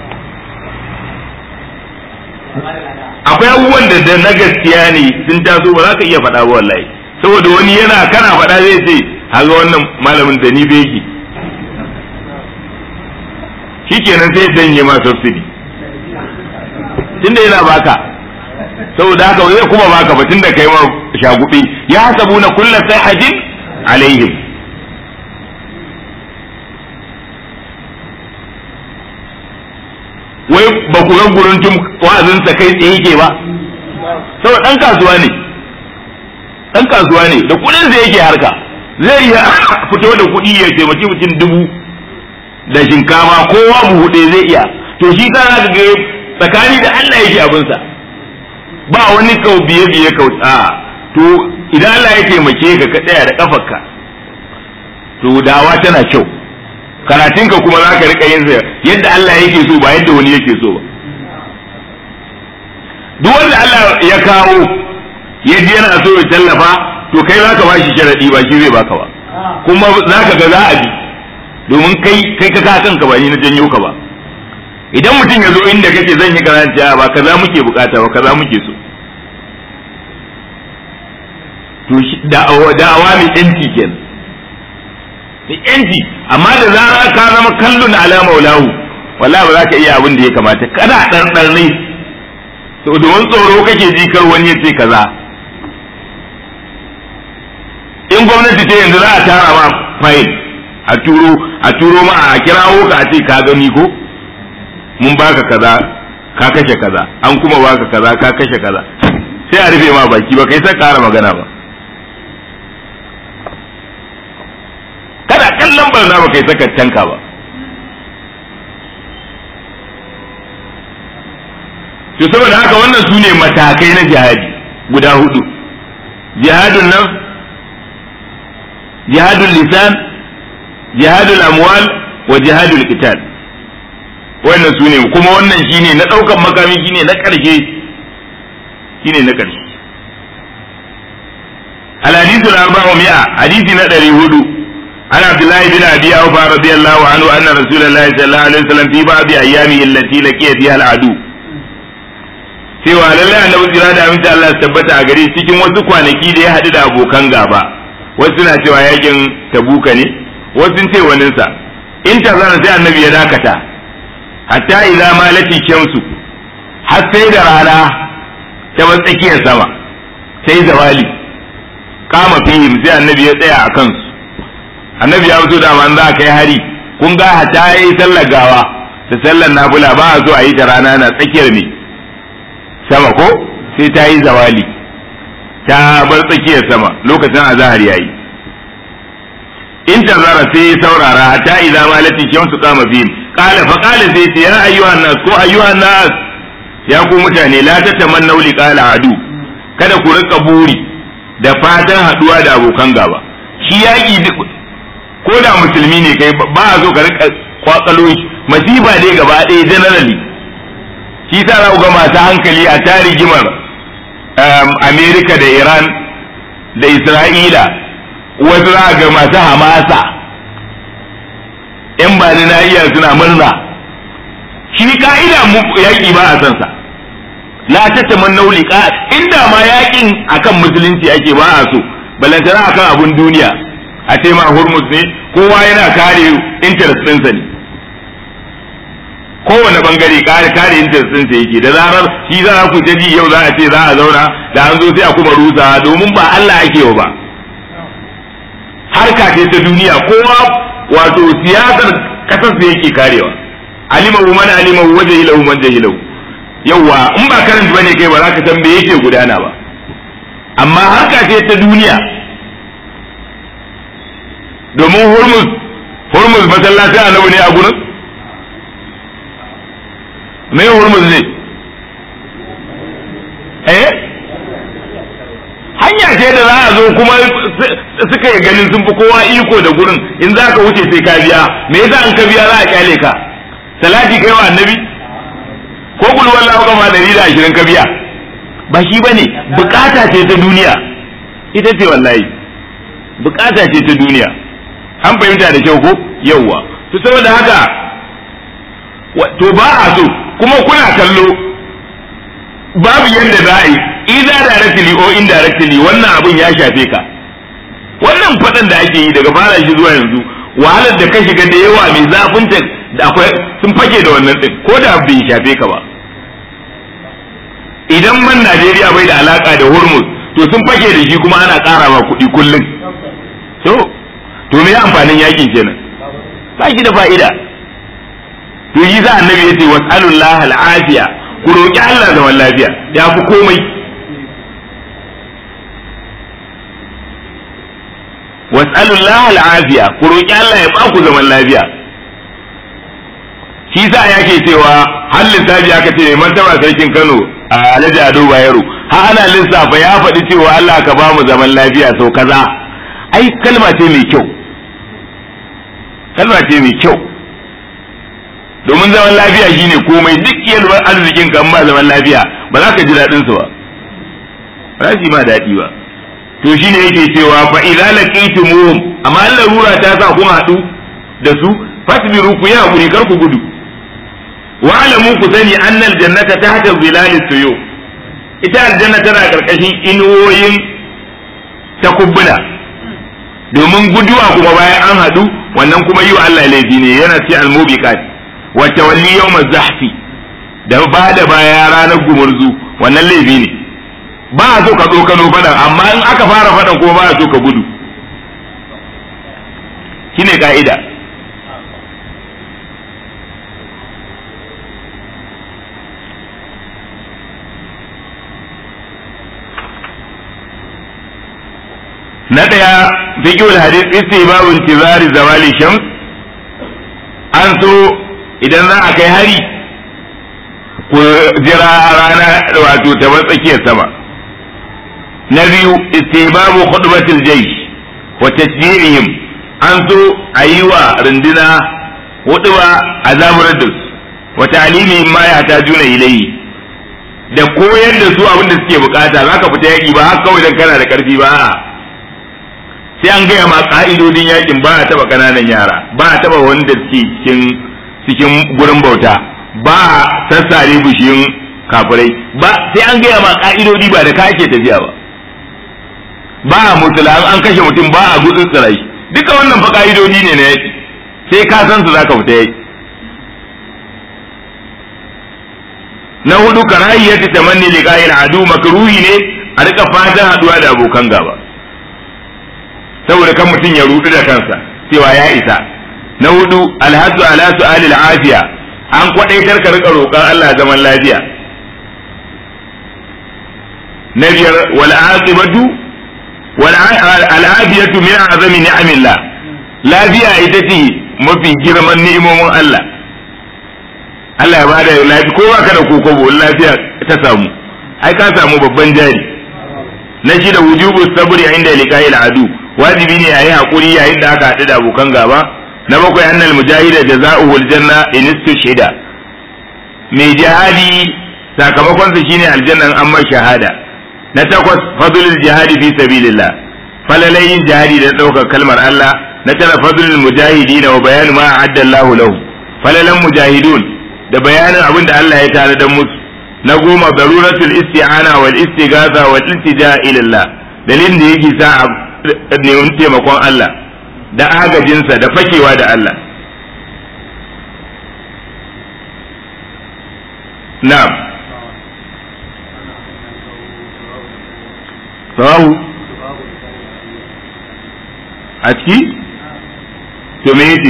akwai abubuwan da na gaskiya ne sun taso ba za ka iya faɗa ba wallahi saboda wani yana kana faɗa zai ce haga wannan malamin da ni beki shikenan sai danye ma subsidy tunda yana baka saboda haka zai kuma baka ba tunda kai ma shagube ya hasabu na kullu sayhatin alaihim wai ba ku ga guruntun wa'azinsa kai tsaye yake ba saboda dan kasuwa ne dan kasuwa ne da kudin sa yake harka zai iya fito da kuɗi ya taimaki mutum dubu da shinkafa kowa buhu ɗaya zai iya to shi ka ga tsakani da Allah yake abinsa ba wani kau biye biye kau a to idan Allah ya taimake ka ka tsaya da kafarka to dawa tana kyau karatunka kuma za ka rika yin sa yadda Allah yake so ba yadda wani yake so ba duk wanda Allah ya kawo ya ji yana so ya tallafa to kai za ka ba shi sharadi ba shi zai baka ba kuma za ka ga za a bi domin kai kai ka kanka ba ni na janyo ka ba idan mutum ya zo inda kake zan yi karanta ba kaza muke bukata ba kaza muke so to da'awa mai yanci kenan da yanci amma da zara ka zama kallon ala maulahu wallahi ba za ka iya abin da ya kamata kana ɗanɗan ne to domin tsoro kake ji kar wani ya ce kaza in gwamnati ce yanzu za a tara ma fayil a turo a turo ma a kirawo ka a ce ka gani ko mun baka kaza ka kashe kaza an kuma baka kaza ka kashe kaza sai a rufe ma baki ba kai sai ƙara magana ba kada kallon barna ba kai saka tanka ba to saboda haka wannan su ne matakai na jihadi guda hudu jihadun nafs jihadul lisan jihadul amwal wa jihadul qital wannan su ne kuma wannan shine na daukan makami shine na karshe shine na karshe الحديث الأربعمائة حديث ندري هدو عن عبد الله بن أبي أوفى رضي الله عنه أن رسول الله صلى الله عليه وسلم في بعض أيامه التي لقي فيها العدو cewa lallai annabi tsira da aminci Allah su tabbata a gare cikin wasu kwanaki da ya haɗu da abokan gaba wasu na cewa yakin tabuka ne wasu ce waninsa in ta zana sai annabi ya dakata hatta idza malati shamsu har sai da rana ta bar tsakiyar sama sai zawali kama fihim sai annabi ya tsaya a kansu annabi ya fito da man za kai hari kun ga hatta yayi sallar gawa da sallar nafila ba a so a yi ta rana na tsakiyar ne sama ko sai ta yi zawali ta bar tsakiyar sama lokacin azahar yayi in tazara sai saurara hatta idza malati shamsu qama fihim qala fa qala sai ya ayyuhan nas ko ayyuhan nas ya ku mutane la tatamannu liqala adu kada ku rika buri da fatan haduwa da abokan gaba shi yaki ko da musulmi ne kai ba a zo ka rika kwatsalo shi masifa dai gaba ɗaya generally shi sa za ku ga masu hankali a tarigimar Amerika da Iran da Isra'ila wasu za ga masu hamasa in ba na iya suna murna shi ka'ida yaƙi ba a san sa la tatamannu liqa inda ma yaƙin akan musulunci ake ba a so balantana akan abun duniya a ce ma hurmus ne kowa yana kare interest ɗinsa ne kowane bangare kare kare interest ɗinsa yake da zarar shi za ku ta ji yau za a ce za a zauna da an zo sai a kuma rusa domin ba Allah ake wa ba harka ce ta duniya kowa wato siyasar kasar da yake karewa alimahu man alimahu wa jahilahu man jahilahu yawa in ba karanta bane kai ba za ka san me yake gudana ba amma harka ce ta duniya domin hurmus hurmus masallaci annabi ne a gurin me hurmus ne eh hanya ce da za a zo kuma suka yi ganin sun fi kowa iko da gurin in za ka wuce sai ka biya me yasa an ka biya za a kyale ka salati kai wa annabi ko kul wallahu kama dari da ashirin ka biya ba shi bane bukata ce ta duniya ita ce wallahi bukata ce ta duniya an fahimta da kyau ko yawwa to saboda haka to ba a so kuma kuna kallo babu yadda za a yi either directly or indirectly wannan abun ya shafe ka wannan faɗan da ake yi daga fara shi zuwa yanzu wahalar da ka shiga da yawa mai zafin ta da akwai sun fake da wannan din ko da bai shafe ka ba idan man Najeriya bai da alaka da Hormuz to sun fake da shi kuma ana ƙara ma kuɗi kullum to to me amfanin yakin kenan ba shi da fa'ida to yi za annabi ya ce was'alullah al'afiya ku roƙi Allah zaman lafiya ya fi komai was'alullah al'afiya ku roƙi Allah ya baku zaman lafiya shi sa yake cewa har lissafi aka ce man taba sarkin Kano a Alhaji Ado Bayero har ana lissafa ya faɗi cewa Allah ka ba mu zaman lafiya sau kaza ai kalma ce mai kyau kalma ce mai kyau domin zaman lafiya shine komai duk yalwar arzikin kan ba zaman lafiya ba za ka ji daɗin su ba ba za ma daɗi ba to shine yake cewa fa idza laqitumuhum amma larura ta sa kun haɗu da su fasbiru ku yi hakuri kar ku gudu wa alamu ku sani annal jannata tahta zilali tuyu ita aljanna tana karkashin inuwoyin takubbuna domin guduwa kuma bayan an haɗu wannan kuma yi wa Allah laifi ne yana ci almubiqat wa tawalli yawm zahfi da ba da baya ranar gumurzu wannan laifi ne ba a so ka tsokano faɗan amma in aka fara faɗan kuma ba a so ka gudu shine ka'ida na ɗaya fiqhul hadith istibab intizari zawali shams an so idan za a kai hari ku jira rana wato ta tsakiyar sama na biyu istibabu khutbatil jaysh wa tasjirihim an so a yi wa runduna huduba a zaburar da su wa ta'limihim ma yahtajuna ilayhi da koyar da su abin da suke bukata zaka fita yaki ba haka kawai dan kana da karfi ba sai an gaya ma ka'idodin yakin ba a taba kananan yara ba a taba wanda suke cikin cikin gurin bauta ba a sassare bishiyun kafirai ba sai an gaya ma ka'idodi ba da ka ake tafiya ba ba a mutula an kashe mutum ba a gudun tsirai duka wannan fa ka'idodi ne na yaki sai ka san su zaka fita yaki na hudu karahiyyati tamanni liqa'il adu makruhi ne a rika fatan haduwa da abokan gaba saboda kan mutum ya rudu da kansa cewa ya isa na hudu alhadu ala su'alil afiya an kwadaitar ka rika roƙon Allah zaman lafiya na biyar wal aqibatu wal al'afiyatu min azami ni'amillah lafiya ita ce mafi girman ni'imomin Allah Allah ya bada lafiya ko baka da kokobo lafiya ta samu ai ka samu babban jari na shi da wujubu sabri inda liqa'il adu wajibi ne yayi hakuri yayin da aka haɗu da abokan gaba na bakwai annal mujahida jazaohu aljanna in istushhida mai jihadi sakamakon sa shine aljannan amma shahada na takwas fadlul jihadi fi sabilillah falalayin jihadi da ɗaukar kalmar Allah na tara fadlul mujahidin wa bayanu ma a'adda Allahu lahu falalan mujahidun da bayanin abin da Allah ya tare da musu na goma daruratul isti'ana wal istighatha wal iltija ila Allah dalilin da yake sa a neman taimakon Allah da agajinsa da fakewa da Allah na'am sawahu a ciki to me yace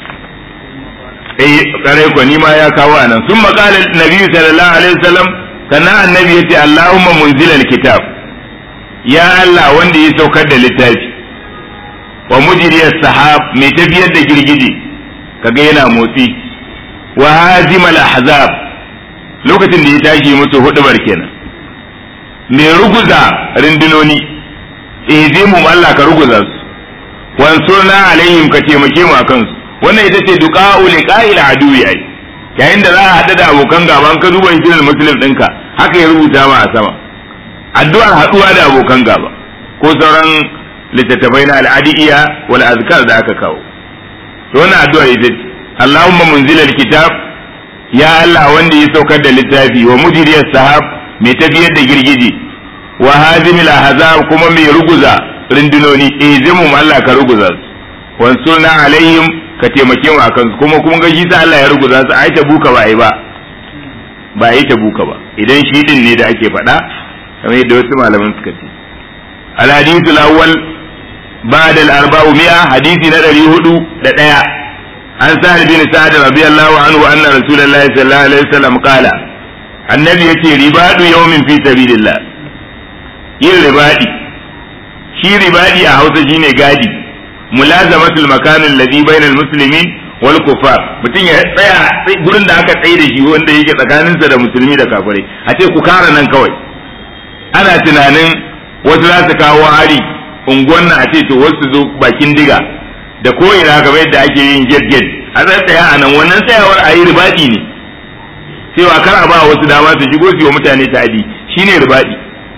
eh kare ko ni ma ya kawo anan sun maqala nabi sallallahu alaihi wasallam sannan annabi yace allahumma munzilal kitab ya allah wanda ya saukar da littafi wa mujriyas sahab mai tafiyar da girgije kaga yana motsi wa hazimal ahzab lokacin da ya tashi musu hudubar kenan mai ruguza rindunoni eh zai mu Allah ka ruguza su wansurna alaihim ka taimake mu akan su wannan ita ce duqa'u liqa'il aduwi ai yayin da za a hada da abokan gaban ka duba hijirar muslim ɗinka haka ya rubuta ma a sama addu'ar haduwa da abokan gaba ko sauran littattafai na al'adiyya wal azkar da aka kawo to wannan addu'ar ita ce Allahumma munzilal kitab ya Allah wanda ya saukar da littafi wa mujriyas sahab mai tafiyar da girgije wa hazimil ahzab kuma mai ruguza rindunoni izimu Allah ka ruguza su wansurna alaihim ka taimake mu akan su kuma kun ga shi sa Allah ya ruguza su ai ta buka ba ai ba ba ai ta buka ba idan shi din ne da ake faɗa kamar yadda wasu malaman suka ce al hadithul awwal ba'd al arba'u mi'a hadisi na 400 da daya an sa'ad bin sa'ad radiyallahu anhu anna rasulullahi sallallahu alaihi wasallam qala annabi yace ribadu yawmin fi sabilillah yin ribadi shi ribadi a Hausa shine gadi mulazamatul makan alladhi bainal muslimin wal kufar mutum ya tsaya gurin da aka tsaye da shi wanda yake tsakaninsa da musulmi da kafirai a ce ku kara nan kawai ana tunanin wasu za su kawo hari unguwan nan a ce to wasu zo bakin diga da ko ina kamar yadda ake yin get get a tsaya a nan wannan tsayawar a yi ribadi ne cewa kar a ba wasu dama su shigo su yi wa mutane ta'adi shine ribadi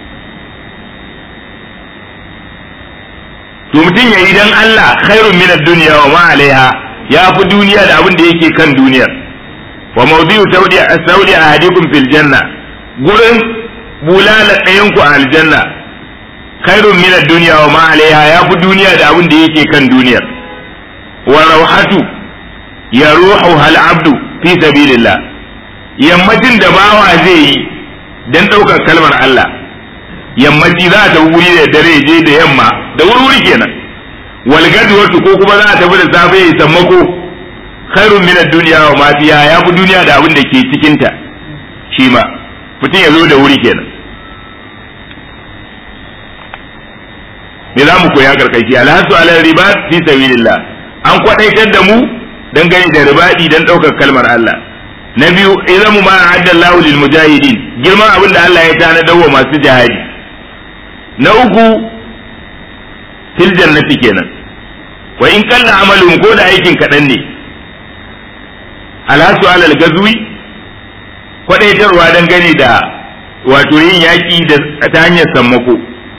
to mutum ya yi dan Allah khairun min ad-dunya wa ma alaiha ya fi duniya da abin da yake kan duniyar wa mawdi'u saudi saudi ahadikum fil janna gurin bulala ɗayan ku a aljanna khairun min ad-dunya wa ma alaiha ya fi duniya da abin da yake kan duniyar wa rawhatu yaruhu hal abdu fi sabilillah yammacin da bawa zai yi dan ɗaukar kalmar Allah yammaci za ta wuri da dare je da yamma da wuri kenan wal gadwatu ko kuma za ta tafi da safe ya sammako khairun min ad-dunya wa ma fiha ya fi duniya da abin da ke cikin ta shi ma mutum ya zo da wuri kenan me za mu koya karkashi alhasu ala ribat fi sabilillah an kwadaitar da mu dangane da ribadi dan daukar kalmar Allah na biyu idan mu ma adda Allahu lil mujahidin girman abin da Allah ya tanadar wa masu jihadi na uku fil jannati kenan wa in kalla amalun ko da aikin kaɗan ne alhasu alal gazwi kwadaitarwa dangane da wato yin yaƙi da ta hanyar sammako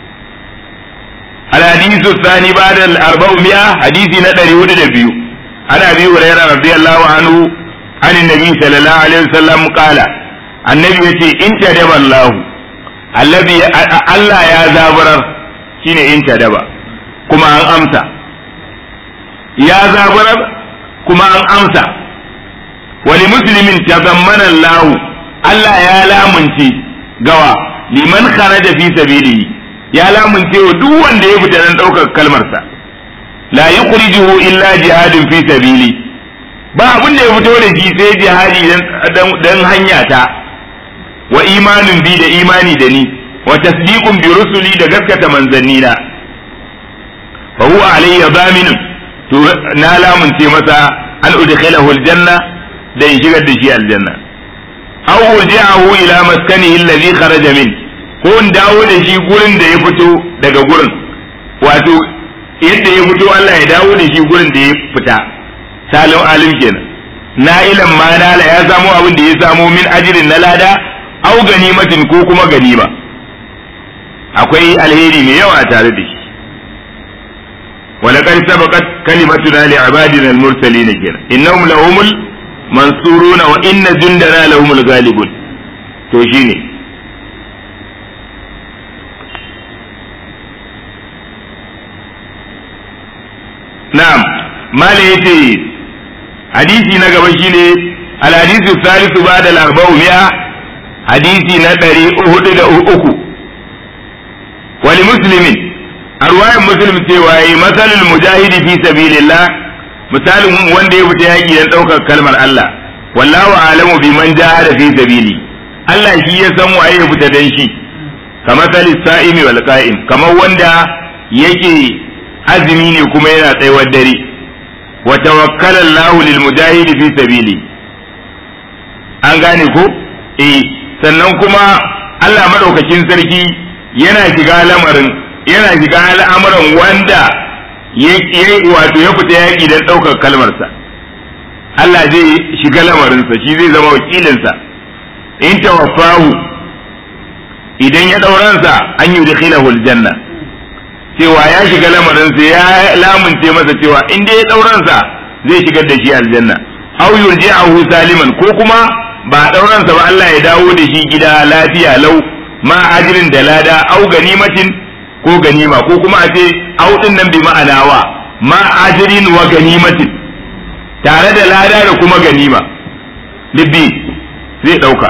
الحديث الثاني بعد الأربعمائة حديث ندري ودد بيو عن أبي هريرة رضي الله عنه عن النبي صلى الله عليه وسلم قال النبي يتي إن تدب الله الذي الله يا زابرر شين إن تدب كما أن أمسى يا زابرر كما أن أمسى ولمسلم تضمن الله الله يا لا منتي قوى لمن خرج في سبيله ya lamunce wa duk wanda ya fita dan ɗaukar kalmarsa la yukhrijuhu illa jihadin fi sabili ba abin da ya fito da shi sai jihadi dan hanya ta wa imanin bi da imani da ni wa tasdiqun bi rusuli da gaskata manzanni na fa huwa alayya daminun to na lamunce masa an udkhilahu aljanna da in shigar da shi aljanna aw urji'ahu ila maskanihi alladhi kharaja min ko in dawo da shi gurin da ya fito daga gurin wato yadda ya fito Allah ya dawo da shi gurin da ya fita salim alim kenan na'ilan ma nala ya samo abin da ya samo min ajirin na lada au ganimatin ko kuma ganima akwai alheri mai yawa tare da shi ولقد سبقت كلمتنا لعبادنا المرسلين كنا إنهم لهم المنصورون وإن جندنا لهم الغالبون to shine na'am mala yace hadisi na gaba shine al hadisi salisu ba'da al arba'u mi'a hadisi na ɗari hudu da uku wali muslimin a ruwayan muslim cewa yi masalul mujahidi fi sabilillah misalin wanda ya fita yaƙi don ɗaukar kalmar Allah wallahu alamu bi man jahada fi sabili Allah shi ya san waye ya fita dan shi kamar salis sa'imi wal qa'im kamar wanda yake azumi ne kuma yana tsayuwar dare wa tawakkala Allahu lil mujahidi fi sabili an gane ko eh sannan kuma Allah madaukakin sarki yana shiga lamarin yana shiga al'amuran wanda ya wato ya fita yaƙi don ɗaukar kalmarsa Allah zai shiga lamarinsa shi zai zama wakilinsa in tawaffahu idan ya ɗauransa an yi da janna cewa ya shiga lamarinsa ya lamunce masa cewa in dai ya ɗauransa zai shigar da shi aljanna aw yurji'ahu saliman ko kuma ba ɗauransa ba Allah ya dawo da shi gida lafiya lau ma ajirin da lada au ganimatin ko ganima ko kuma a ce audin nan bi ma'ana wa ma ajirin wa ganimatin tare da lada da kuma ganima libbi zai dauka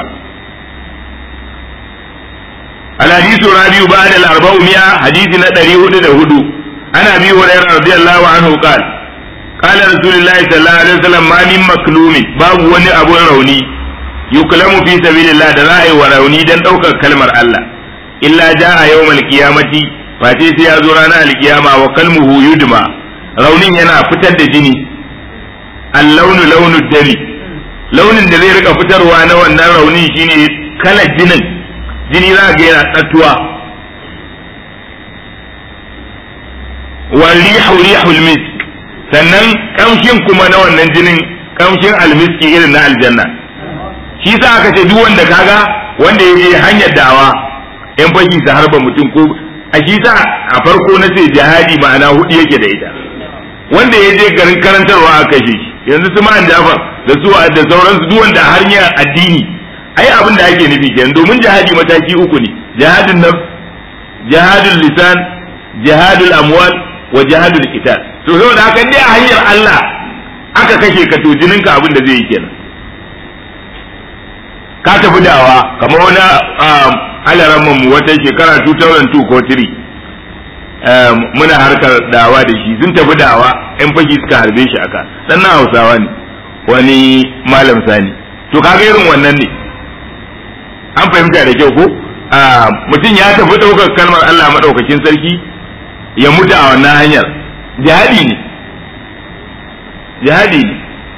الحديث الرابع بعد الأربعمائة حديث ندري هدى هدو أنا أبي هريرة رضي الله عنه قال قال رسول الله صلى الله عليه وسلم ما من مكلوم باب وني أبو روني يكلم في سبيل الله دلائي وروني دن أوكا كلمة الله إلا جاء يوم القيامة face sai ya zo ranar alkiyama wa kalmuhu yudma raunin yana fitar da jini allaunu launu dami launin da zai rika fitarwa na wannan raunin shine kalar jinin jini za ga yana tsattuwa wa rihu rihul misk sannan kamshin kuma na wannan jinin kamshin almiski irin na aljanna shi sa aka ce duk wanda kaga wanda ya je hanyar dawa yan fashi su harba mutum ko a shi sa a farko na ce jihadi ma'ana hudu yake da ita wanda ya je garin karantarwa a kashe shi yanzu su ma'an jafar da su da sauransu duk wanda hanyar addini ai abin da ake nufi kenan domin jihadi mataki uku ne jihadun nafs jihadul lisan jihadul amwal wa jihadul qital to saboda haka dai a hanyar Allah aka kashe ka to jininka abin da zai yi kenan ka tafi dawa kamar wani alaramman mu wata shekara 2002 ko 3 muna harkar dawa da shi sun tafi dawa yan fashi suka harbe shi aka sannan hausawa ne wani malam sani to kaga irin wannan ne an fahimta da kyau ko mutum ya tafi ɗaukar kalmar Allah maɗaukakin sarki ya mutu a wannan hanyar jihadi ne jihadi ne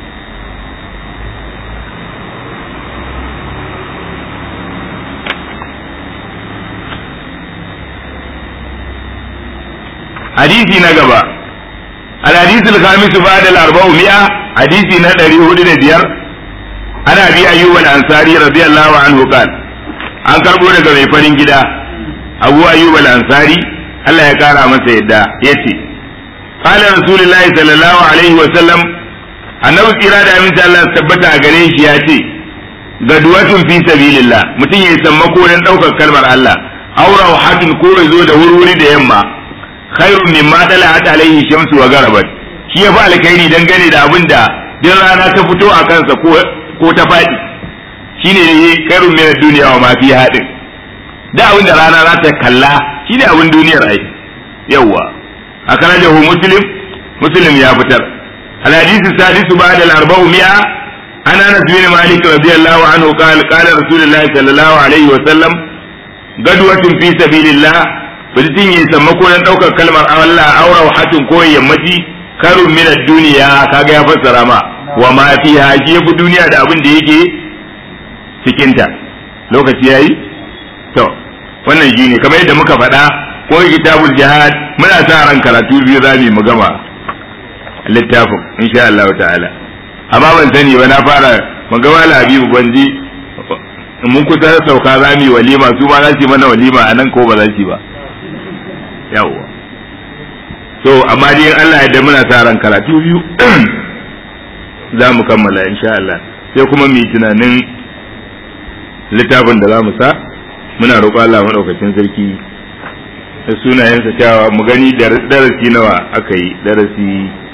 hadisi na gaba الحديث الخامس بعد الأربعمائة حديث ندري هدن ديار أنا أبي أيوب الأنصاري رضي الله عنه قال an karɓo daga mai farin gida abu ayyub al-ansari Allah ya kara masa yadda yace qala rasulullahi sallallahu alaihi wa sallam annabi tsira da aminci Allah ya tabbata a gare shi ya ce gaduwatun fi sabilillah mutum ya sammako dan daukar kalmar Allah aw rawhatun ko ya zo da wurwuri da yamma khairun mimma dalat alaihi shamsu wa garabat shi ya fi alkhairi dangane da abin da din rana ta fito a kansa ko ta faɗi shine ne kairun min duniya wa ma fi hadin da abin da rana za ta kalla shine abin duniyar ai yawa akarajahu muslim muslim ya fitar al hadith sadisu ba'da al arba'u mi'a an anas bin malik radiyallahu anhu qala qala rasulullah sallallahu alaihi wa sallam gadwatun fi sabilillah mutum ya sammako dan daukar kalmar Allah aura hatun ko yammaci karun min duniya kaga ya fassara ma wa ma fiha shi yafi duniya da abin da yake cikinta lokaci yayi to wannan shi ne kamar yadda muka faɗa ko kitabul jihad muna sa ran karatu biyu za mu gama littafin insha Allah ta'ala amma ban sani ba na fara magana la habibu ban ji mun kusa sauka za mu yi walima su ma za su yi mana walima a nan ko ba za su yi ba yawwa so amma dai Allah ya da muna sa ran karatu biyu za mu kammala insha Allah sai kuma mu yi tunanin littafin da za mu sa muna roƙo Allah maɗaukacin sarki da sunayensa kyawa mu gani darasi nawa aka yi darasi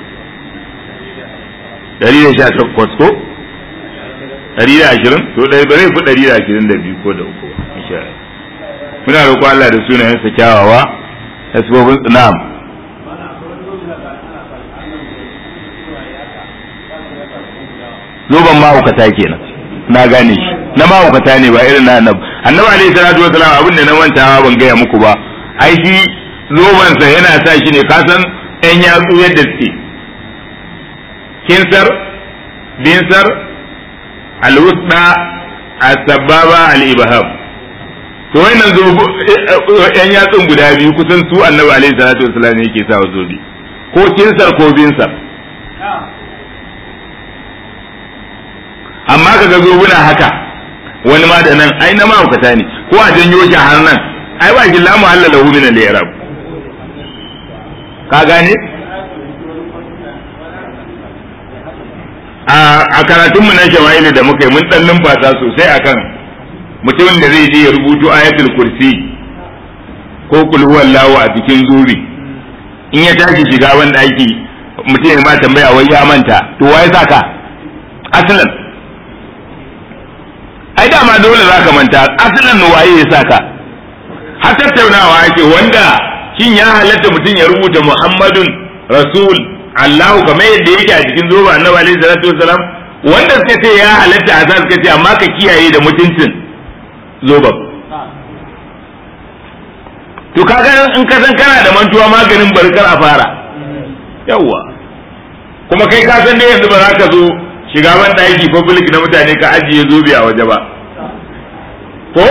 118 ko 120 to ɗaya bare fi 122 ko da uku insha Allah muna roƙo Allah da sunayensa kyawawa asbabun na'am zoban mahaukata kenan na gane shi na mahaukata ne ba irin na annabi annabi alaihi salatu wasalam abin da na mantawa ban gaya muku ba ai shi zobansa yana sa shi ne ka san ɗan yatsu yadda suke kinsar dinsar alwusda asbaba al-ibham to wannan zobo ɗan yatsun guda biyu kusan su annabi alaihi salatu wasalam yake sa wa zobe ko kinsar ko binsar amma kaga zobuna haka wani ma da nan ai na mahaukata ne ko a janyo shi har nan ai ba shi la muhalla lahu min al-i'rab ka gane a karatun mu na shawa'ili da muka yi mun dan numfasa sosai akan mutumin da zai je ya rubuto ayatul kursi ko kul huwallahu a cikin zuri in ya tashi shiga wanda aiki mutum ya ma tambaya wai ya manta to wai saka aslan ai dama dole za ka manta asalin waye ya saka har tattaunawa ake wanda shin ya halatta mutum ya rubuta muhammadun rasul allahu kamar yadda yake a cikin zoba annabi alaihi salatu wasalam wanda suka ce ya halatta a suka ce amma ka kiyaye da mutuncin zoban to kaga in ka san kana da mantuwa maganin barkar a fara yawwa kuma kai ka san dai yanzu ba za ka zo shiga ban ɗaki public na mutane ka ajiye zobe a waje ba ko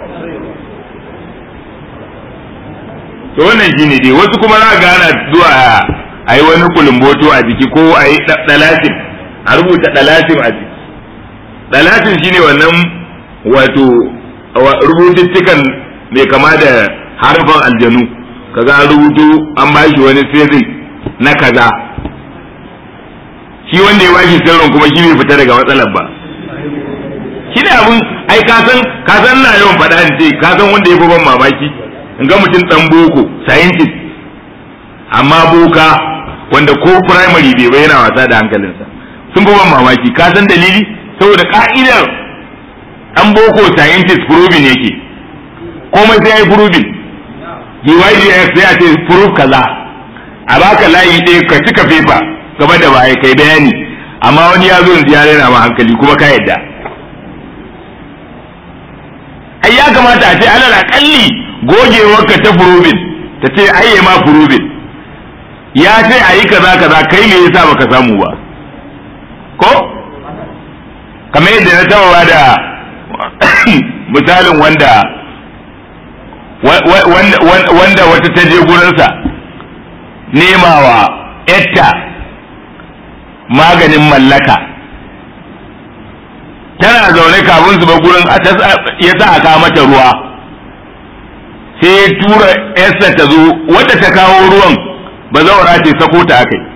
to wannan shine dai wasu kuma za ga ana zuwa a yi wani kulumboto a jiki ko a yi dalatin a rubuta dalatin a jiki dalatin shine wannan wato rubututtukan mai kama da harfan aljanu kaga an rubuto an bashi wani sirri na kaza shi wanda ya bashi sirrin kuma shi bai fita daga matsalar ba shi ne abun ai ka san ka san na yawan faɗa in ce ka san wanda ya fi ban mamaki in ga mutum dan boko scientist amma boka wanda ko primary bai bai yana wasa da hankalinsa sun fi ban mamaki ka san dalili saboda ka'idar dan boko scientist proving yake komai sai ya yi proving DYDX sai a ce proof kaza a baka layi ɗaya ka cika fefa gaba da baya kai bayani amma wani ya zo yanzu ya rena ma hankali kuma ka yadda ai ya kamata a ce alal akalli gogewarka ta furubin ta ce ai ma furubin ya ce a yi kaza kaza kai me yasa baka samu ba ko kamar yadda na taba da misalin wanda wanda wata ta je gurinsa nemawa yatta maganin mallaka tana zaune kafin su ba gurin ya sa a kawo mata ruwa sai tura yarsa ta zo wadda ta kawo ruwan ba zaura ce sako ta akai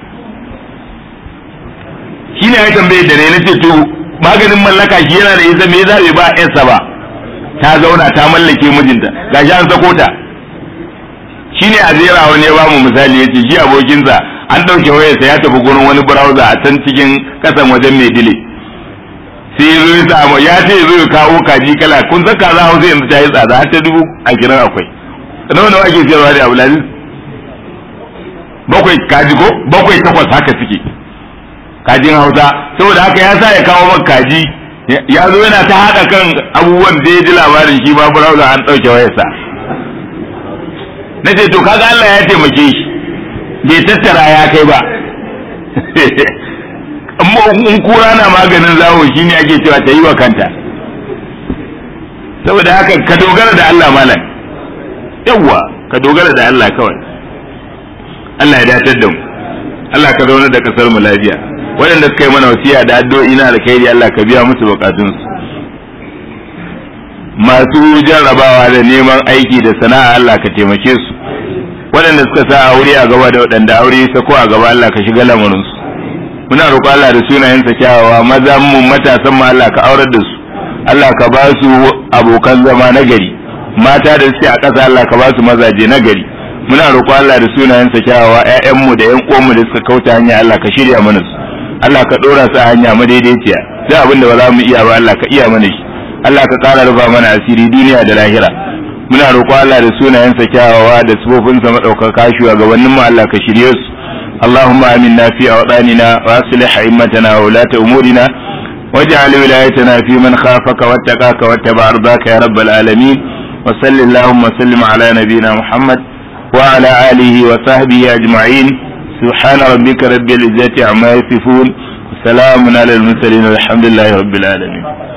shi ne ya tambaye da ne na ce to maganin mallaka shi yana da isa me zabe ba yarsa ba ta zauna ta mallake mijinta gashi an sako ta shi ne a zera wani ya bamu misali ya ce shi abokinsa an ɗauke wayarsa ya tafi gurin wani browser a can cikin kasan wajen mai dile sai zo ya samu ya ce zo ya kawo kaji kala kun san kaza hausa yanzu ta yi tsada har ta dubu ashirin akwai nawa nawa ake siyarwa da abulaziz bakwai kaji ko bakwai takwas haka suke kajin hausa saboda haka ya sa ya kawo maka kaji ya zo yana ta haɗa kan abubuwan da ya ji labarin shi ma browser an ɗauke wayarsa na ce to kaga Allah ya taimake shi bai tattara ya kai ba in kura na maganin zawo shine ake cewa ta yi wa kanta saboda haka ka dogara da Allah malam yawwa ka dogara da Allah kawai Allah ya datar da mu Allah ka zauna da kasar mu lafiya waɗanda suka yi mana wasiya da addu'o'i na alkhairi Allah ka biya musu bukatunsu masu jarrabawa da neman aiki da sana'a Allah ka taimake su waɗanda suka sa aure a gaba da waɗanda aure sako a gaba Allah ka shiga lamarinsu muna roƙo Allah da sunayensa kyawawa maza mu matasan mu Allah ka aurar da su Allah ka ba su abokan zama na gari mata da suke a ƙasa Allah ka ba su mazaje na gari muna roƙo Allah da sunayensa kyawawa ƴaƴan mu da ƴan uwan mu da suka kauta hanya Allah ka shirya mana su Allah ka ɗora su a hanya madaidaiciya sai abin da ba za mu iya ba Allah ka iya mana shi Allah ka ƙara rufa mana asiri duniya da lahira muna roƙo Allah da sunayensa kyawawa da sifofinsa maɗaukaka shugabannin mu Allah ka shirye su اللهم آمنا في أوطاننا وأصلح أئمتنا وولاة أمورنا واجعل ولايتنا في من خافك واتقاك واتبع رضاك يا رب العالمين وصل اللهم وسلم على نبينا محمد وعلى آله وصحبه أجمعين سبحان ربك رب العزة عما يصفون وسلام على المرسلين والحمد لله رب العالمين